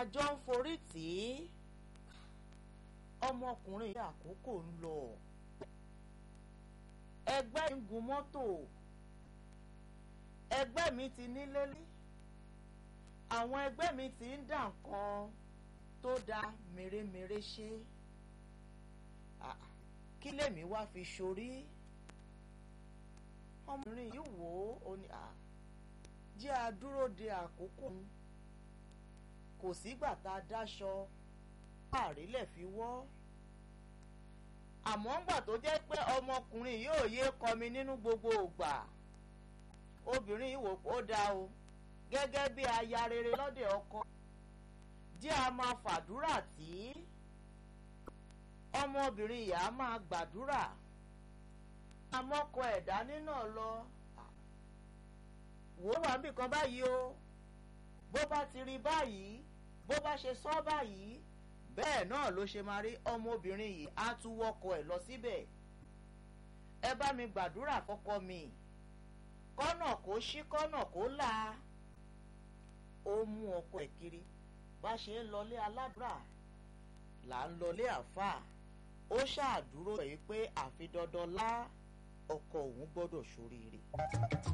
jọ ń forí tì í ọmọkùnrin yìí àkókò ń lọ ẹgbẹ́ ń gun mọ́tò ẹgbẹ́ mi ti nílé lé àwọn ẹgbẹ́ mi ti ń dà nǹkan tó da mèremère ṣe kí lèmi wá fi ṣorí ọmọbìnrin yìí wò ó ní à jẹ́ àdúró de àkókò kò sígbà tá a dáṣọ àrílẹ̀ fi wọ́ àmọ́ ńgbà tó jẹ́ pé ọmọkùnrin yóò yé kọmi nínú gbogbo ògbà obìnrin yìí wò ó dáa o gẹ́gẹ́ bí aya rere lọ́dẹ̀ ọkọ jẹ́ a máa fàdúrà tí ọmọbìnrin yìí á máa gbàdúrà amọ́kọ ẹ̀dá nínà lọ wò ó wà níbì kan báyìí o bó bá ti rí báyìí bó bá ṣe sọ báyìí bẹ́ẹ̀ náà ló ṣe máa rí ọmọbìnrin yìí á tún wọkọ ẹ̀ lọ síbẹ̀ ẹ bá mi gbàdúrà fọ́kọ mi kọ́nà kó ṣí kọ́nà kó là ó mú ọkọ ẹ̀ kiri bá ṣe ń lọlé aládùúrà là ń lọlé àáfàá ó ṣàdúró ẹ̀ pé àfi dandan lá ọkọ òun gbọ́dọ̀ ṣoríire.